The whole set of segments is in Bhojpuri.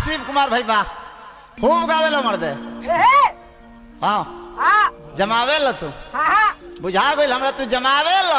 शिव कुमार भाई बा खूब गावे लो मर्दे हाँ हाँ जमावे लो तू हाँ हाँ बुझा गई हमरा तू जमावे लो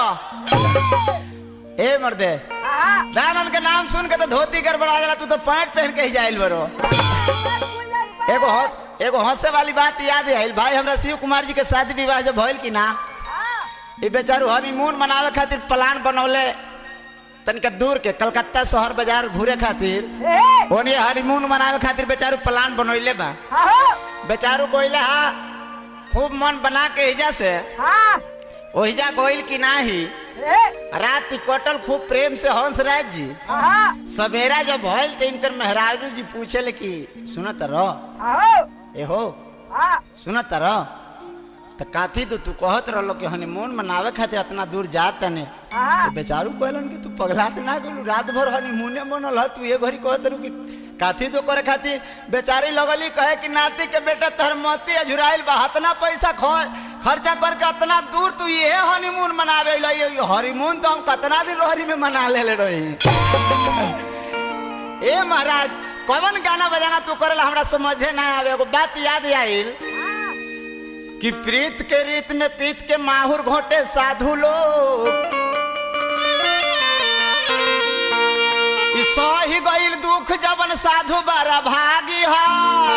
ए मर्दे हाँ दानंद के नाम सुन के तो धोती गड़बड़ा गया तू तो पैंट पहन के ही जाइल बरो एगो हौ- एगो हंसे वाली बात याद है भाई हमरा शिव कुमार जी के शादी विवाह जब भइल की ना ई बेचारू हनीमून मनावे खातिर प्लान बनौले तनिका दूर के कलकत्ता शहर बाजार घूरे खातिर ओने हनीमून मनावे खातिर बेचारू प्लान बनौले बा बेचारू कोइले हा खूब मन बना के हिजा से ओहिजा गोइल की नाही रात की कटल खूब प्रेम से हंस राज जी सवेरा जब भइल तो इनकर मेहरारू जी पूछे कि सुनत रह ए हो सुनत रह तो काथी तो तू कहत रहलो कि हनीमून मनावे खातिर इतना दूर जात तने तो बेचारू कहलन कि तू पगला त ना गेलू रात भर हनीमूने मनल ह तू ये घड़ी कहत रहू कि काथी तो करे खातिर बेचारी लगली कहे कि नाती के बेटा तहर मती अझुराइल बा इतना पैसा ख- खर्चा करके इतना दूर तू ये हनीमून मनावे ला ये हनीमून तो हम कितना दिन रोहरी में मना ले रही ए महाराज कौन गाना बजाना तू करेला हमरा समझे ना आवे एगो बात याद आइल कि प्रीत के रीत में पीत के माहुर घोटे साधु लोग ई सही गईल दुख जबन साधु बारा भागी हा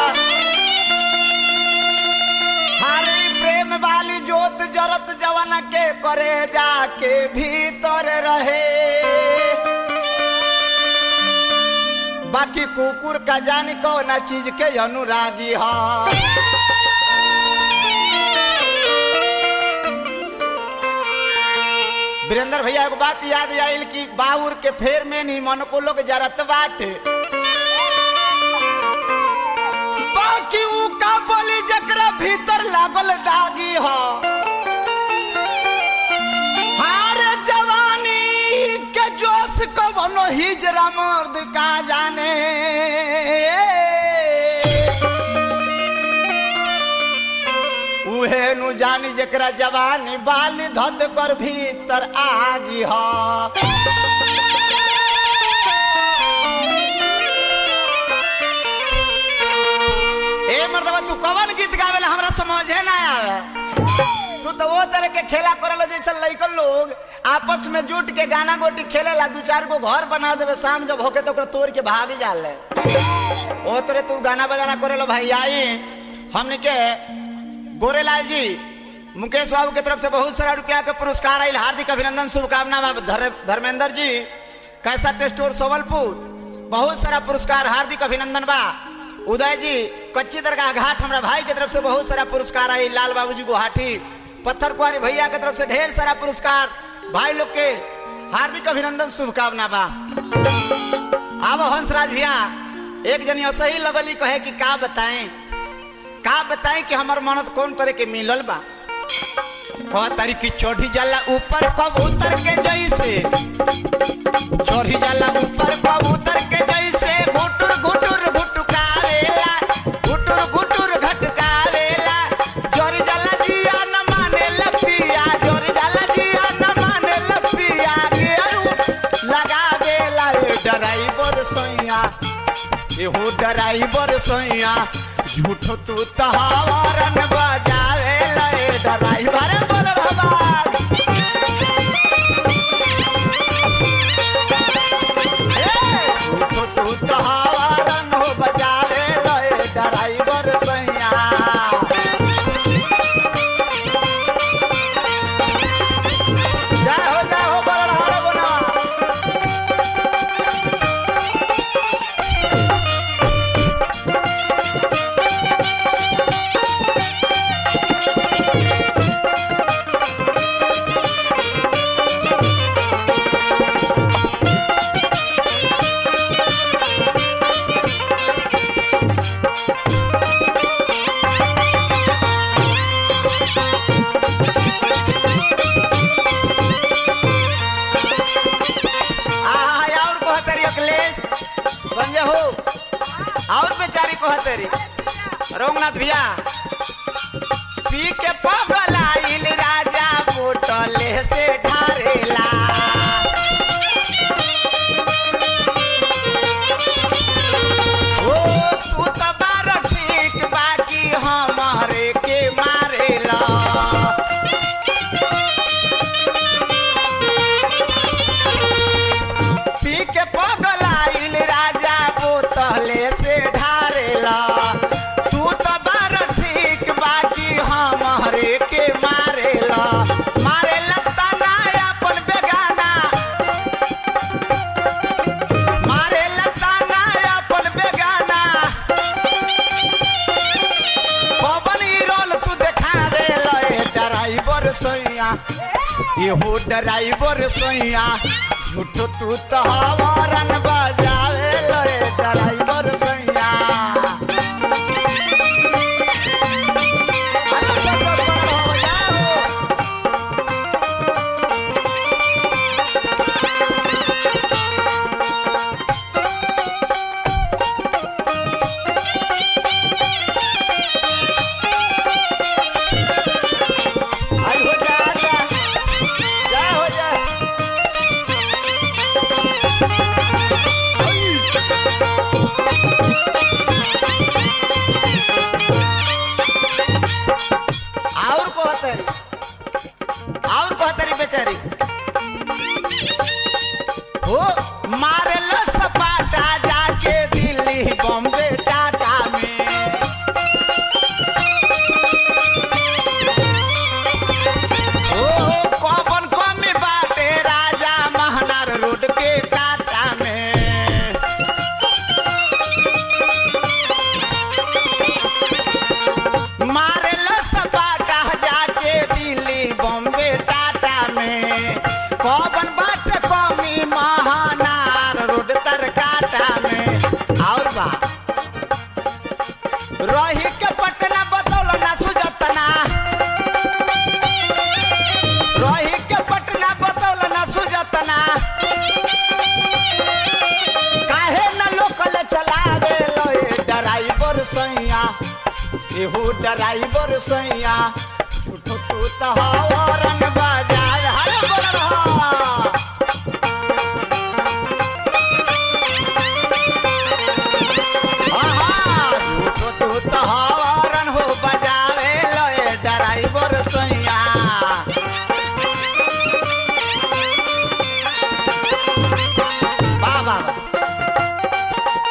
हरे प्रेम वाली जोत जरत जवन के करे जाके भीतर रहे बाकी कुकुर का जानी कौन चीज के अनुरागी हा वीरेंद्र भैया एगो बात याद आइल कि बाउर के फेर में नहीं मन को लोग जरत बाटे बाकी ऊ का बोली जकरा भीतर लागल दागी हो हार जवानी के जोश को बनो हिजरा मर्द का जाने उहे नु जानी जकरा जवानी बाली धद कर भीतर आगी ह ए मर्दवा तू कवन गीत गावेला हमरा समझे ना आवे तू तो वो तरह के खेला करल जैसे लइकन लोग आपस में जुट के गाना गोटी खेलेला दू चार गो घर बना देवे शाम जब होके तो ओकरा तोड़ के भाग जाले ओ तोरे तू गाना बजाना करेलो भाई आई हमने के गोरेलाल जी मुकेश बाबू के तरफ से बहुत सारा रुपया के पुरस्कार आयल हार्दिक अभिनंदन शुभकामना बा धर- धर्मेंद्र जी कैसा टेस्टोर सोवलपुर बहुत सारा पुरस्कार हार्दिक अभिनंदन बा उदय जी कच्ची दरगाह घाट हमरा भाई के तरफ से बहुत सारा पुरस्कार आई लाल बाबू जी गुवाहाटी पत्थर कुआरी भैया के तरफ से ढेर सारा पुरस्कार भाई लोग के हार्दिक अभिनंदन शुभकामना बा अब हंसराज भैया एक जनी असही लगली कहे कि का बताएं का बताएं कि हमार मनत कौन तरह के मिलल बा कह तारी की चढ़ी जाला ऊपर कबूतर के जैसे चढ़ी जाला ऊपर कबूतर के जैसे घुटुर घुटुर घुटकावेला घुटुर घुटुर घटकावेला जोरी जाला जिया न माने लपिया जोरी जाला जिया न माने लपिया गेरू लगा देला रे ड्राइवर सैया एहो ड्राइवर सैया झूठो तू तहावरन बजावे ले ड्राइवर बोल भगवान ए, झूठो तू तहावरन हो बजावे ले ड्राइवर सैया जय हो जय हो बड़ा बोला आय और कहतरी अखिलेश संजय हो और बेचारी कहतरी रघुनाथ भैया पी के पगलाइल राजा बोटले से ढारेला ओ ड्राइवर सैया एहो ड्राइवर सैया झूठो तू तो हवारन बजावे लए ड्राइवर सैया अरे सब हो जाओ आई हो जा जा जा हो जा और कहतरी और कहतरी बेचारी हो मारल सपाटा जाके दिल्ली बॉम्बे टाटा में ओ कौन कमी बाटे राजा महनार रोड के काटा में मारेल सपाटा जाके दिल्ली बॉम्बे टाटा में कौन बाट कमी महानार रोड तर काटा में और बा रही के पटना बतौल ना सुजतना रही के पटना बतौल ना सुजतना काहे न लोकल चलावे लए ड्राइवर सैया एहो ड्राइवर सैया उठो तू तो हवरन बाजार हरे बोल रहा आहा, झूठो तू तो हवरन हो बजावे लए ड्राइवर सैया वाह वाह वाह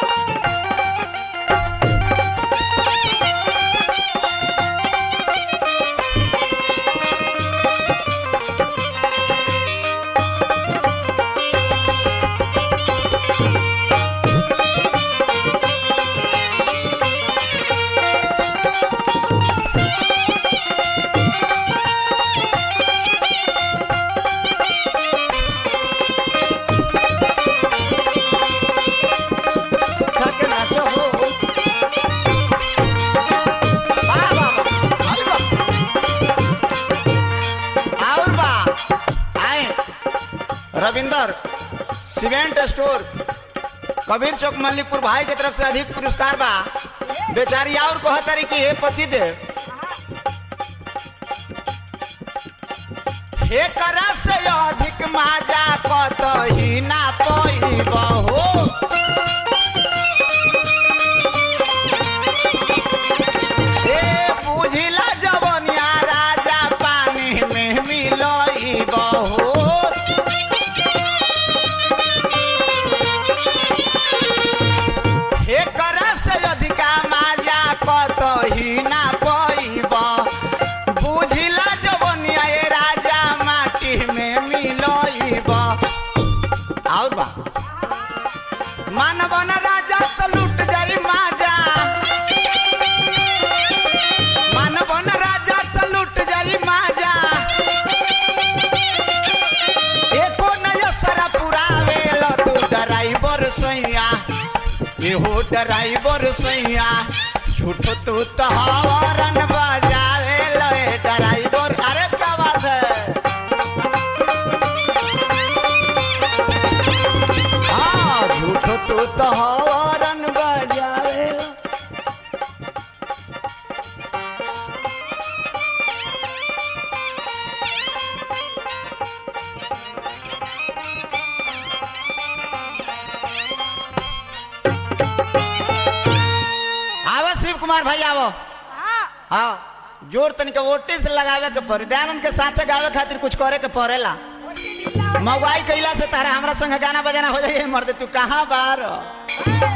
थके नाचो हो वाह वाह वाह अरे वाह और बा आए रविंदर सीमेंट स्टोर कबीर चौक मल्लिकपुर भाई के तरफ से अधिक पुरस्कार बा बेचारी और कहतरी कि हे पति दे हे करा से अधिक माजा कतही ना पईब हो ए बुझिला जवनिया राजा पानी में मिलईब हो हे करा से अधिका माजा कतही ना पईब बुझिला जवनिया ए राजा माटी में मिलईब और बा मानवन राजा तो लूट जाई माजा मानवन राजा तो लूट जाई माजा एको नया सरा पुरावे लो तू ड्राइवर सैया एहो ड्राइवर सैया झूठो तू तो हवरन बजावे लो ए ड्राइवर अरे क्या बात है हाँ झूठो तू तो हवरन बजावे लो आवो शिव कुमार भाई आवो हाँ जोर तनिक वोटिस लगावे के पड़े दयानंद के साथे गावे खातिर कुछ करे के पड़ेला मगवाई कैला से तारा हमरा संग गाना बजाना हो जाए मर्द तू कहाँ बार